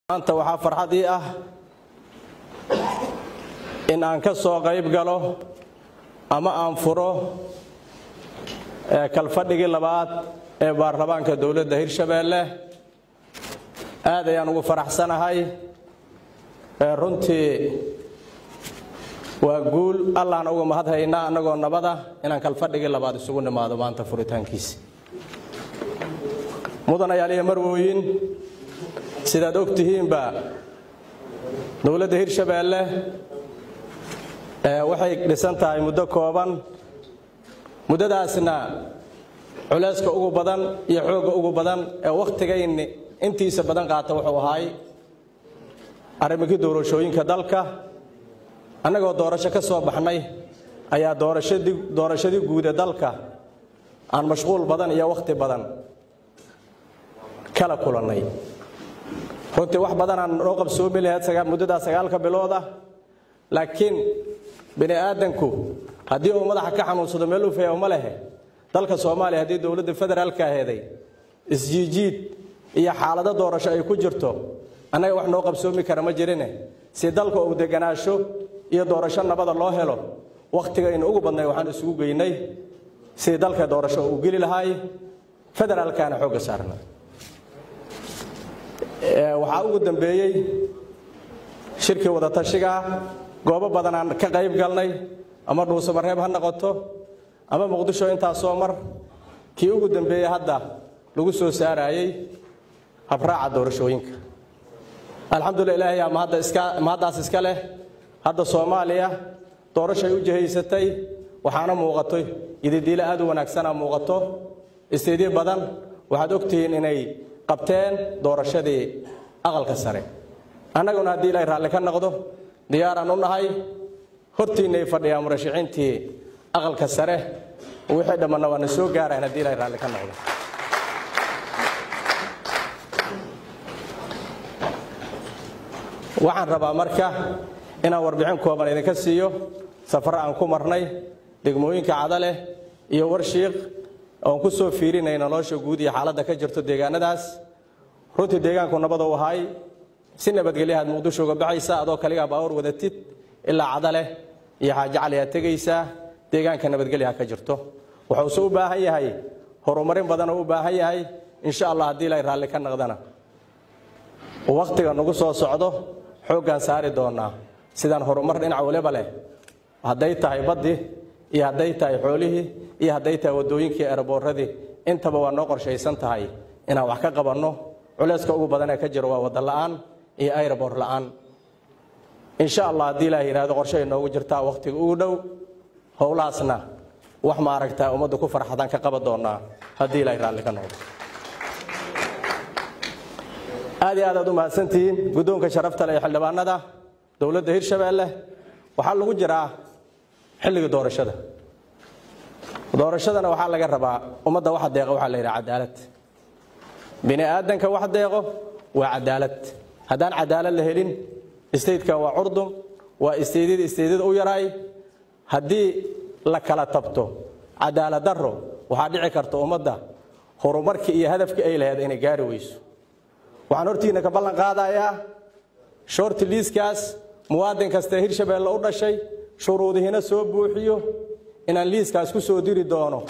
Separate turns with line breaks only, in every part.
maanta waxaa farxad ii ah in aan ka soo qayb galo ama aan furo kalfadhigii labaad ee baarlamaanka dowladda hirshabeelle aad ayaan ugu faraxsanahay runtii waa guul allaana uga mahadhaynaa annagoo nabada inaan kalfadhigii labaad isugu nimaado maanta furitaankiisi mudanayaaliya marwooyin sidaad og tihiinba dowladda hirshabeelle waxay dhisan tahay muddo kooban muddadaasna culayska ugu badan iyo xoogga ugu badan ee wakhtigayni intiisa badan qaata wuxuu ahaay arrimikii doorashooyinka dalka annagoo doorasho ka soo baxnay ayaa doorashadii guude dalka aan mashquul badan iyo wakhti badan kala kulannay runtii wax badanaan noo qabsoomi lahayd muddadaa sagaalka bilood ah laakiin bini aadanku haddii uu madaxa ka xanuunsado meel u faya uma lehe dalka soomaaliya haddii dowladda federaalka aheeday isjiijiid iyo xaalado doorasho ay ku jirto annaga wax noo qabsoomi kara ma jirine si dalka uu deganaasho iyo doorasho nabada loo helo wakhtigaynu ugu badnay waxaan isugu geynay sidii dalka doorasho uu geli lahaay federaalkaana xoogga saarna waxaa ugu dambeeyey shirkii wadatashiga goobo badan aan ka qayb galnay ama dhuusamareeb ha noqoto ama muqdisho intaasoo mar kii ugu dambeeyey hadda lagu soo saarayey habraaca doorashooyinka alxamdulila ilaahay aa mahaddaas iska leh hadda soomaaliya doorashay u jihaysatay waxaana muuqato ididiile aad u wanaagsanaa muuqato isteedyo badan waxaad ogtihiin inay qabteen doorashadii aqalka sare annaguna haddii ilaahay raalli ka noqdo diyaaraan u nahay hortiinnay fadhiyaa murashaxiintii aqalka sare wixii dhammanna waana soo gaarayan haddii ilahay raalli ka noqdo waxaan rabaa marka inaan warbixin kooban idinka siiyo safar aan ku marnay degmooyinka cadaleh iyo warshiiq oon ku soo fiirinayna nolosha guud iyo xaaladda ka jirto deegaanadaas runtii deegaanku nabad u ahay si nabadgelyahaad muqdisho uga baxaysa adoo kaligaa baawar wadatid ilaa cadaleh iyo xaaji cali aad tegaysaa deegaanka nabadgelyaha ka jirto wuxuuse u baahan yahay horumarin badanoo u baahan yahay insha allah haddii ilay raalli ka naqdana wakhtiga nagu soo socdo xooggaan saari doonaa sidaan horumar dhinac waliba leh hadday tahay baddii iyo hadday tahay xoolihii iyo hadday tahay waddooyinkii eeraboorradii intaba waa noo qorshaysan tahay inaan wax ka qabanno culayska ugu badanee ka jiro waa wadda la'aan iyo ayrabor la'aan insha allah haddii ilaah yidhahdo qorshay noogu jirtaa wakhtiga ugu dhow howlahaasna wax maaragtaa ummaddu ku farxadaan ka qaban doonaa haddii ilahay raalli ka noqdo aad iyo aad aad u mahadsantihiin guddoonka sharafta leh ee xildhibaanada dowladda hirshabeelle waxaa lagu jiraa xilligii doorashada doorashadana waxaa laga rabaa ummadda waxa deeqa waxaa la yidhaha cadaalad bini aadanka wax deeqo waa cadaalad haddaan cadaalad la helin statekan waa curdum waa isteydyada isteydyada u yaraay haddii la kala tabto cadaalad darro waxaa dhici karta ummadda horumarkii iyo hadafkii ay lahayd inay gaari weyso waxaan hortiina ka ballan qaadayaa shoorti liiskaas muwaadin kastee hirshabeelle u dhashay shuruudihiina soo buuxiyo inaan liiskaas ku soo diri doono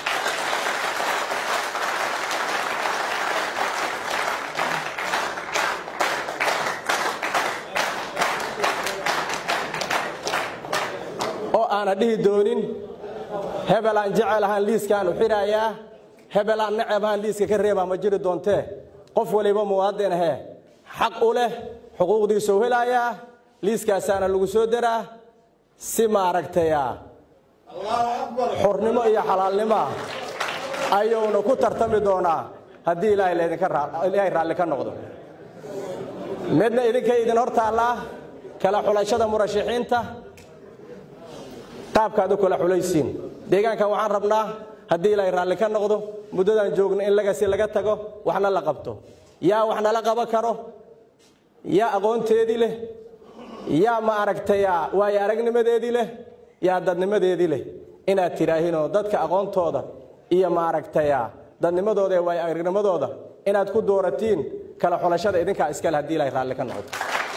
oo aana dhihi doonin hebel aan jecel ahaan liiskaan u xidhayaa hebel aan necab ahaan liiska ka reebaa ma jiri doontee qof waliba muwaadin ahee xaq u leh xuquuqdiisuu helayaa liiskaasaana lagu soo daraa si maaragtaya xurnimo iyo xalaalnimoa ayuuna ku tartami doonaa haddii ilaahay raalli ka noqdo midna idinkay idin hor taallaa kala xulashada murashaxiinta qaabkaad u kala xulaysiin deegaankan waxaan rabnaa haddii ilaahay raalli ka noqdo muddadaan joogno in lagasi laga tago waxna la qabto yaa wax nala qaban karo yaa aqoonteedii leh yaa ma aragtaya waayo aragnimadeedii leh yaa dadnimadeedii leh inaad tidhaahinoo dadka aqoontooda iyo ma aragtaya dadnimadooda ee waayo aragnimadooda inaad ku dooratiin kala xulashada idinkaa iskale haddii ilaahay raalli ka noqdo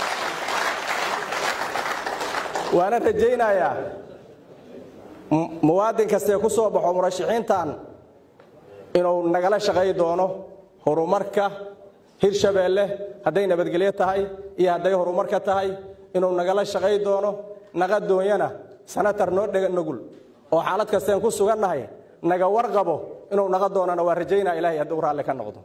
waana rajaynayaa muwaadin kastee ku soo baxo murashaxiintan inuu nagala shaqay doono horumarka hirshabeelle hadday nabadgelyo tahay iyo hadday horumarka tahay inuu nagala shaqay doono naga doonyana sanatar noo dhega nugul oo xaalad kasteen ku sugannahay naga warqabo inuu naga doonana waa rajaynaa ilahay hadduu raalli ka noqdo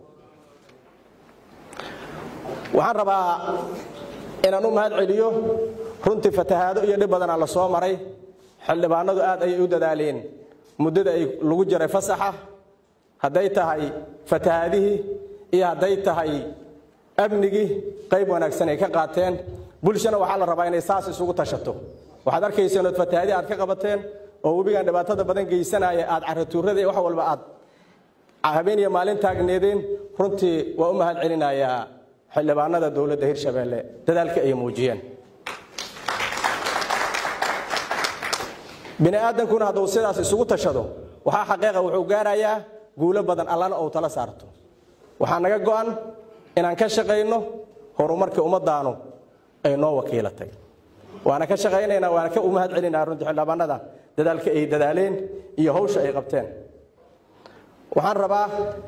waxaan rabaa inaan u mahad celiyo runtii fatahaado iyo dhib badanaa la soo maray xildhibaanadu aad ayay u dadaaleen muddada ay lagu jiray fasaxa hadday tahay fatahaadihii iyo hadday tahay amnigii qayb wanaagsan ay ka qaateen bulshana waxaa la rabaa inay saas isugu tashato waxaad arkayseen ood fatahaadii aad ka qabateen oo webigan dhibaatada badan geysanaya aad caratuurada iyo wax walba aad habeen iyo maalin taagneedeen runtii waa u mahad celinayaa xildhibaanada dowladda hirshabeelle dadaalka ay muujiyeen bini aadankuna hadduu sidaas isugu tashado waxaa xaqiiqa wuxuu gaarayaa guulo badan allana ou tala saarto waxaa naga go'an inaan ka shaqayno horumarkii ummaddaanu ay noo wakiilatay waana ka shaqaynaynaa waana ka u mahad celinaa runtii xildhibaanada dadaalka ay dadaaleen iyo hawsha ay qabteen waxaan rabaa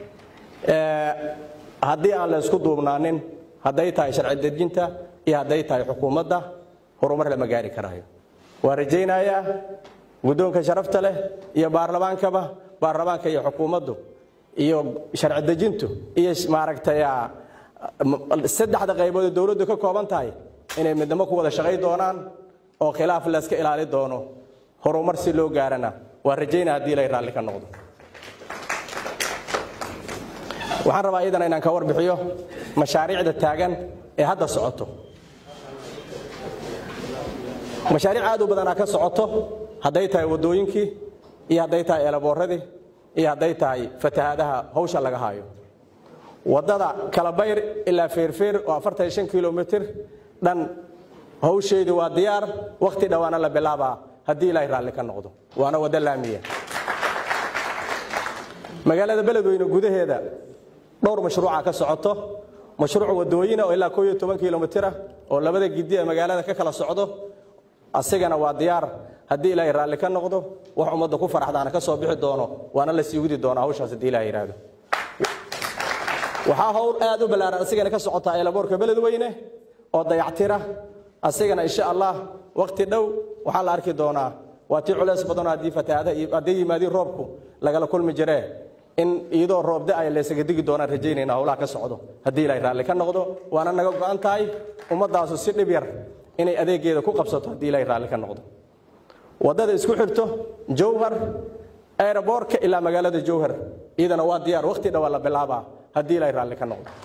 haddii aan la isku duubnaanin hadday tahay sharci dejinta iyo hadday tahay xukuumadda horumar lama gaari karaayo waa rajaynayaa guddoonka sharafta leh iyo baarlamaankaba baarlamaanka iyo xukuumaddu iyo sharci dejintu iyo maaragtay saddexda qaybood ee dowladdu ka kooban tahay inay midnimo ku wada shaqay doonaan oo khilaaf layska ilaali doono horumar si loo gaarana waa rajaynaa haddii ilay raalli ka noqdo waxaan rabaa iyadana inaan ka warbixiyo mashaariicda taagan ee hadda socoto mashaariic aad u badanaa ka socoto hadday tahay waddooyinkii iyo hadday tahay eelaboorradii iyo hadday tahay fatahaadaha hawsha laga haayo waddada kalabayr ilaa feerfeer oo afartan shan kilomitir dhan hawsheedii waa diyaar wakhti dhowaana la bilaabaa haddii ilaahay raalli ka noqdo waana waddo laamiya magaalada beledweyne gudaheeda dhowr mashruuca ka socoto mashruuc wadooyina oo ilaa kooiyo toban kilomitira oo labada gidi ee magaalada ka kala socdo asigana waa diyaar haddii ilaahay raalli ka noqdo wax ummadda ku faraxdaana ka soo bixi doono waana la sii widi doonaa hawshaas haddii ilaha yidhaahdo waxaa howl aad u ballaaran asigana ka socotaa eelaboorka beledweyne oo dayactira asigana insha allah wakhti dhow waxaa la arki doonaa waa tii culeys badanoo haddii fatahaadaha hadday yimaadiin roobku lagala kulmi jiree in iyadoo roob da-ay laysaga digi doonaan rajaynayna howlaha ka socdo haddii ilaahay raalli ka noqdo waana naga go'an tahay ummaddaasu si dhib yar inay adeegeeda ku qabsato haddii ilaahay raalli ka noqdo waddada isku xirto jowhar aeroboortka ilaa magaalada jowhar iyadana waa diyaar wakhti dhowaa la bilaabaa haddii ilaahay raalli ka noqdo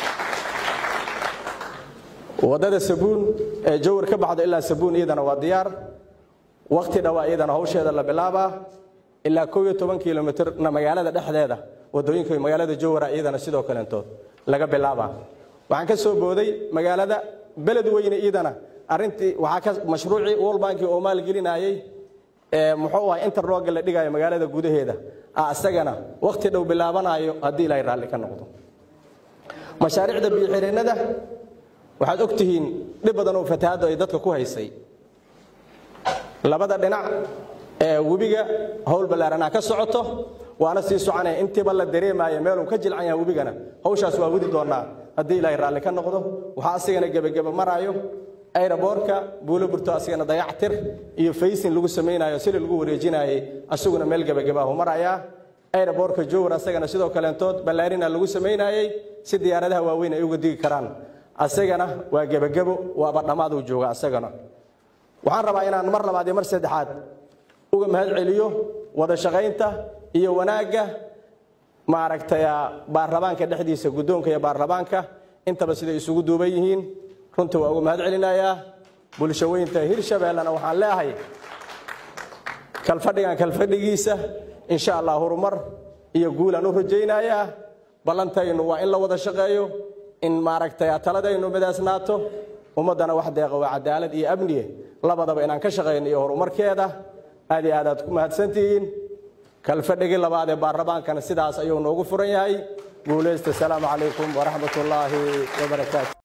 waddada sabuun ee jowhar ka baxdo ilaa sabuun iyadana waa diyaar wakhti dhowaa iyadana hawsheeda la bilaabaa ilaa koob iyo toban kilomitirna magaalada dhexdeeda waddooyinka magaalada jowhara iyadana sidoo kaleentood laga bilaabaa waxaan ka soo booday magaalada beledweyne iyadana arintii waxaa ka mashruucii world banki oo maalgelinayey ee muxuu ahay interlooga la dhigayo magaalada gudaheeda ah isagana wakhti dhow bilaabanayo haddii ilaahay raalli ka noqdo mashaariicda biyo-xireennada waxaad og tihiin dhib badan oo fatahaaddu ay dadka ku haysay labada dhinac ee webiga howl ballaaranaa ka socoto waana sii soconaya intiiba la dareemaayo meeluu ka jilcan yahay webigana hawshaas waa wadi doonaa haddii ilaahay raalli ka noqdo waxaa asigana gebageba maraayo ayraboorka buulo burto asigana dayactir iyo faysin lagu samaynayo sili lagu wareejinaayey asaguna meel gebagabaahu marayaa ayraboorka jowar asagana sidoo kaleentood ballaarina lagu samaynayey si diyaaradaha waaweyn ay uga digi karaan asagana waa gebagebo waaba dhammaaduu jooga asagana waxaan rabaa inaan mar labaad iyo mar saddexaad uga mahad celiyo wada shaqaynta iyo wanaagga maaragtay baarlamaanka dhexdiisa guddoonka iyo baarlamaanka intaba siday isugu duuban yihiin runtii waa uga mahad celinayaa bulsho weynta hirshabeellena waxaan leeahay kalfadhigan kalfadhigiisa insha allah horumar iyo guulaan u rajaynayaa ballantaynu waa in la wada shaqeeyo in maaragtay taladaynu midaasnaato ummaddana wax deeqa waa cadaalad iyo amniye labadaba inaan ka shaqayno iyo horumarkeeda aad iyo aad aad ku mahadsantihiin kalfadhigii labaad ee baarlamaankana sidaas ayuu noogu furan yahay guulaysta asalaamu calaykum waraxmat ullaahi wabarakaatu